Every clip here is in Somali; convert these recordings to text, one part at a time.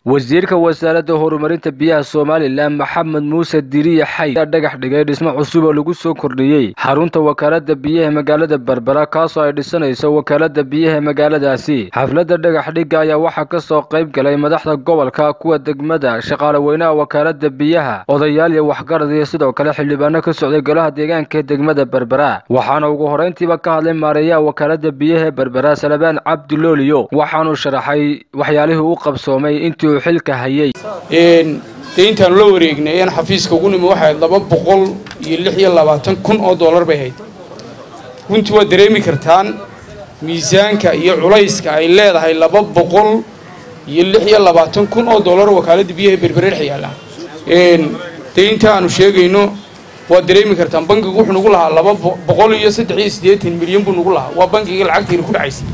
wasiirka wasaaradda horumarinta biyaha somalilan maxamed muuse diriye xay ayaa dhagax dhigay dhismo cusub oo lagu soo kordhiyey xarunta wakaalada biyaha magaalada berbera kaasoo ay dhisanayso wakaalada biyaha magaaladaasi xafladda dhagax dhigga ayaa waxaa kasoo qayb galay madaxda gobolka kuwa degmada shaqaale weynaha wakaalada biyaha odayaal iyo waxgarad iyo sidoo kale xildhibaano ka socday golaha deegaanka ee degmada berbera waxaana ugu horeyntiiba ka hadlay maareeyaha wakaalada biyaha berbera salabaan cabdilooliyo waxaanuu sharaxay waxyaalihii u qabsoomay intii uu xilka hayay dee intaanu la wareegnay een xafiiska ugu nimi waxay ahayd laba boqol iyo lix iyo labaatan kun oo dollar bay ahayd runtii waad dareemi kartaan miisaanka iyo culayska ay leedahay laba boqol iyo lix iyo labaatan kun oo dollar wakaaladda biyaha berbereer xayaala dee inta aanu sheegayno waad dareemi kartaan bankigu wuxuu nagu lahaa laba boqol iyo saddex iyo siddeetan milyan buu nagu lahaa waa bankiga lacagtiina ku dhacaysay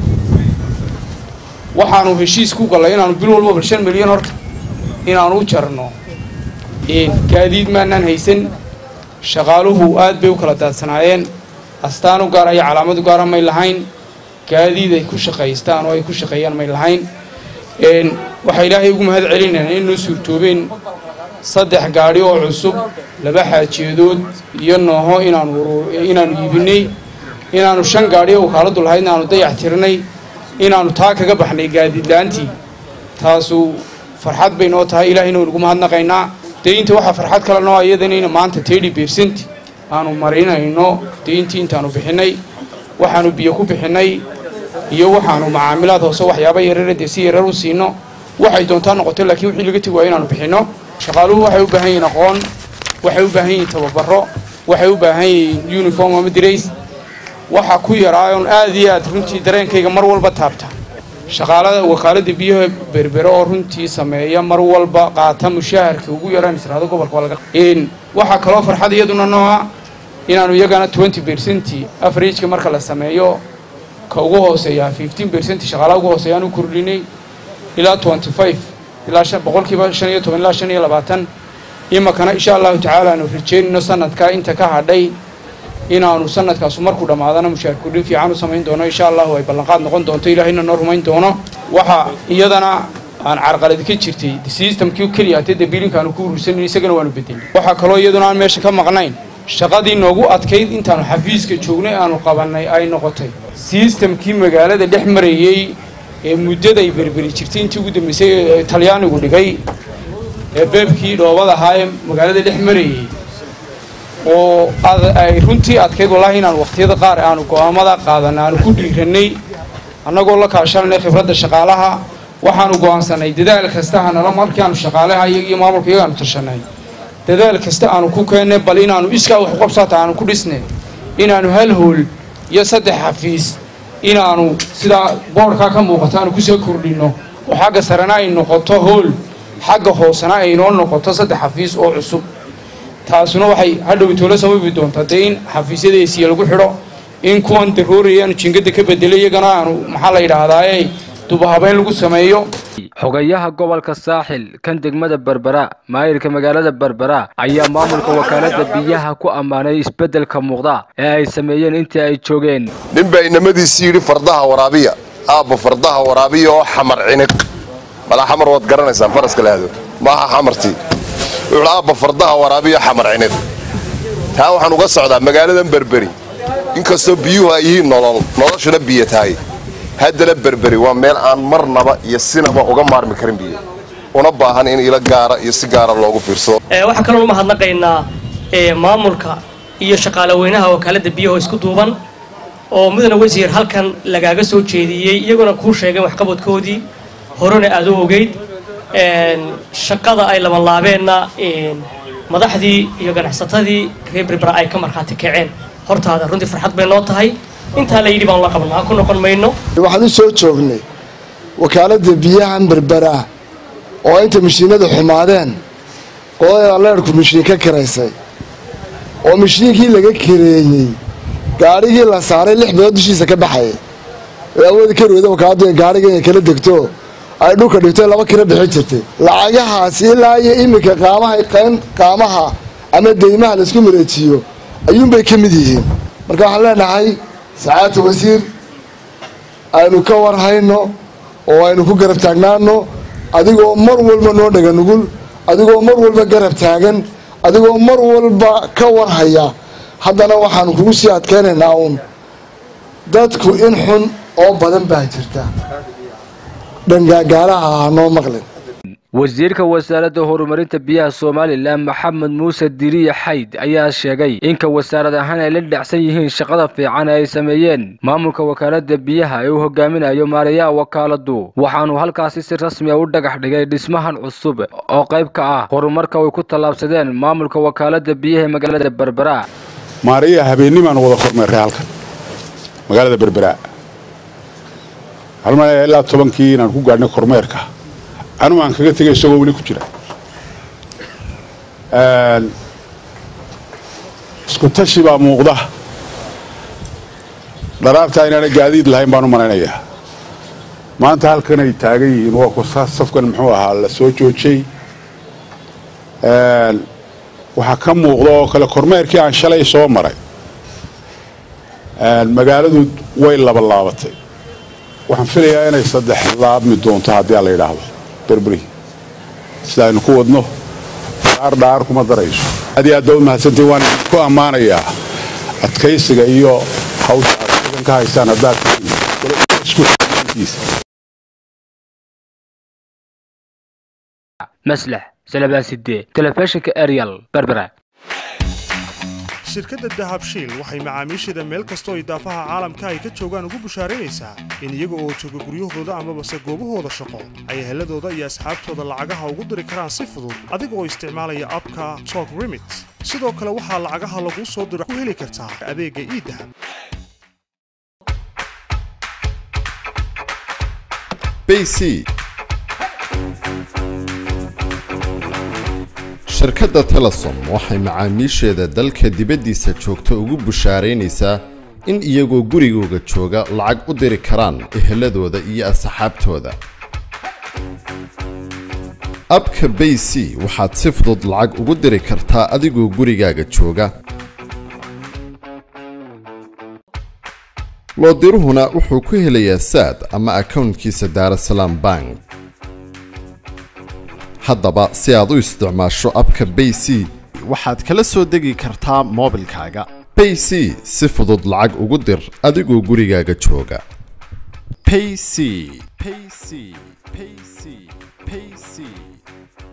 waxaanu heshiis ku gallay inaanu bil walbaba shan milyan horta inaanu u jarno gaadiid maanaan haysan shaqaaluhu aad bay u kala daadsanaayeen astaan u gaara iyo calaamad u gaara may lahayn gaadiid ay ku shaqaystaan oo ay ku shaqeeyaan may lahayn waxaa ilaahay ugu mahad celinayna in noo suurtoobeen saddex gaadhi oo cusub laba xaajeedood iyo nooho inaanu inaanu iibinay inaanu shan gaadhi oo wakaaladdu lahayd inaanu dayax tirnay inaanu taa kaga baxnay gaadiidla-aantii taasu farxad bay noo tahay ilaahayna waynugu mahadnaqaynaa deynta waxaa farxad kale noo iyadanayna maanta tedi bersent aanu marinayno deyntii intaanu bixinay waxaanu biyo ku bixinay iyo waxaanu macaamilaad hoose waxyaaba yarara dee si yarar u siino waxay doontaa noqotay laakiin wixii laga tegi waayo inaanu bixinno shaqaaluhu waxay u baahan yihiin aqoon waxay u baahan yihiin tababaro waxay u baahan yihiin uniform ama dirays waxaa ku yaraayoon aad iyo aad runtii dareenkayga mar walba taabta shaqaalada wakaaladda biyaha berbere oo runtii sameeya mar walba qaata mushaharka ugu yaraan israado gobolka laga waxaa kaloo farxad iyaduna nooca inaanu iyagana twenty percent averageka marka la sameeyo ka ugu hooseeya fifteen percent shaqaalaha ugu hooseeya aan u kordhinay ilaa twenty five ilaa boqolkiiba shan iyo toban ilaa shan iyo labaatan imakana insha allahu tacaala aanu rajeynayno sanadkaa inta ka hadhay inaanu sanadkaasu markuu dhammaadana mushaar kordhin fiican u samayn doono insha allahu ay ballanqaad noqon doonto ilaahayna noo rumayn doono waxaa iyadana aan carqaladi ka jirtay systemkii keliya atee dabiilinka aanu ku urursanin isagana waanu bedelin waxaa kaloo iyaduna aan meesha ka maqnayn shaqadii noogu adkayd intaanu xafiiska joognay aanu qabannay ay noqotay sistamkii magaalada dhex marayey ee muddaday berberi jirtay intii ugu dambaysay ee talyaanigu dhigay ee beebkii dhoobada ahaa ee magaalada dhex marayey oo ay runtii adkayd wallaahi inaan wakhtiyada qaar aanu go'aamada qaadanna aanu ku dhiirannay annagoo la kaashananay khibradda shaqaalaha waxaanu go'aansanay dadaal kasta hanala markii aanu shaqaalaha iyaga iyo maamulka iyaga aanu tashanay dadaal kasta aanu ku keennay bal inaanu iskaa wax qabsaata aanu ku dhisnay inaanu hal hool iyo saddex xafiis inaanu sidaa boodhkaa ka muuqato aanu kusoo kordhinno oo xagga sarena ay noqoto hool xagga hoosena ay noo noqoto saddex xafiis oo cusub taasuna waxay hadhow toola sababi doontaa dee in xafiisyada esiya lagu xidho in kuwan darooraya aanu jingada ka bedelay iyagana aanu maxaa la yidhaahdaa dubahabeyn lagu sameeyo xogayaha gobolka saaxil kan degmada berbera maayirka magaalada berbera ayaa maamulka wakaalada biyaha ku ammaanay isbeddelka muuqda ee ay sameeyeen intii ay joogeen nin baa inamadiisii yidhi fardaha waraabiya aabba fardaha waraabiya oo xamar ciniq malaa xamar waad garanaysaan faraska lahado maaha xamartii wuxuu aabba fardaha waraabiya xamar ciniq taa waxaan uga socdaa magaaladan berberi inkastoo biyuhu ay yihiin nolol noloshuna biyo tahay haddana berberi waa meel aan marnaba iyo sinaba uga maarmi karin biyo una baahan in ilo gaara iyo si gaara loogu fiirsado waxaa kaloo umahadnaqaynaa maamulka iyo shaqaale weynaha wakaaladda biyaho isku duuban oo mudane wasiir halkan lagaaga soo jeediyey iyaguna kuu sheegeen waxqabadkoodii horena aad u ogeyd shaqada ay labanlaabeenna madaxdii iyo ganacsatadii reer berbera ay ka markhaati kaceen hortaada runtii farxad bay noo tahay intaa la yidhi baan la qabnaa ku noqon mayno waxaan u soo joognay wakaaladda biyahan berbera oo inta mashiinadu xumaadeen qolada leerhku mashiin ka kiraysay oo mashiinkii laga kireeyey gaadhigii la saaray lix bilood dushiisa ka baxayay ee awoodi ka rooda wakaaladdu in gaadhiga inay kala degto ay dhulka dhigto laba kira bixin jirtay lacagahaasi ilaa iyo iminka qaamaha qaamaha ama deymaha laisku mareejiyo ayuunbay ka mid yihiin marka waxaan leenahay sacaadta wasiir aynu ka warhayno oo aynu ku garab taagnaano adigoo mar walba noo dhaga nugul adigoo mar walba garab taagan adigoo mar walba ka warhaya haddana waxaanu kugu sii adkaynaynaa uun dadku in xun oo badan baa jirta dhangaagaalaha ha noo maqlin wasiirka wasaaradda horumarinta biyaha somalilan maxamed muuse diriye xayd ayaa sheegay inka wasaarad ahaan ay la dhacsan yihiin shaqada fiican ee ay sameeyeen maamulka wakaalada biyaha ee uu hogaaminayo maarayaha wakaaladu waxaanu halkaasi si rasmi a u dhagax dhigay dhismahan cusub oo qayb ka ah horumarka ay ku tallaabsadeen maamulka wakaalada biyaha ee magaalada berbera maarayaha habeennimaan wada kormeerray halkan magaalada berbera halmale ilaa tobankii inaan ku gaadhnay kormeerka anugu aan kaga tegay isagoo weli ku jira isku tashi baa muuqda dharaartaa inaana gaadiid lahayn baan u malaynayaa maanta halkan ay taagan yihiin waa ku safkan muxuu ahaa la soo joojay waxaa ka muuqda oo kale kormeerkii aan shalay soo maray magaaladu way labalaabatay waxaan filayaa inay saddex laabmi doonto haddii aan la yidhaahdo berberi sida aynu ku wadno dhaar dhaar kuma darayso aad iyo aad baa u mahadsantahin waan ku ammaanayaa adkaysiga iyo hawsha aad sidan ka haystaan haddaad maslax salabaaside telefishinka ariel berbera shirkadda dahabshiil waxay macaamiisheeda meel kastoo idaafaha caalamka ay ka joogaan ugu bushaaraynaysaa in iyaga oo jooga guryahooda amabase goobahooda shaqo ay heladooda iyo asxaabtooda lacagaha ugu diri karaan si fudud adiga oo isticmaalaya abka tok remit sidoo kale waxaa lacagaha laguu soo diro ku heli kartaa adeegga iidahab bc shirkadda telesom waxay macaamiisheeda dalka dibaddiisa joogta ugu bushaaraynaysaa in iyagoo gurigooga jooga lacag u diri karaan eheladooda iyo asxaabtooda abka bay c waxaad si fudud lacag ugu diri kartaa adigoo gurigaaga jooga loodiruhuna wuxuu ku helayaa saad ama akownkiisa daarasalaam bank haddaba si aad u isticmaasho abka bay c waxaad kala soo degi kartaa moobilkaaga bay c si fudud lacag ugu dir adigoo gurigaaga jooga payc payc payc payc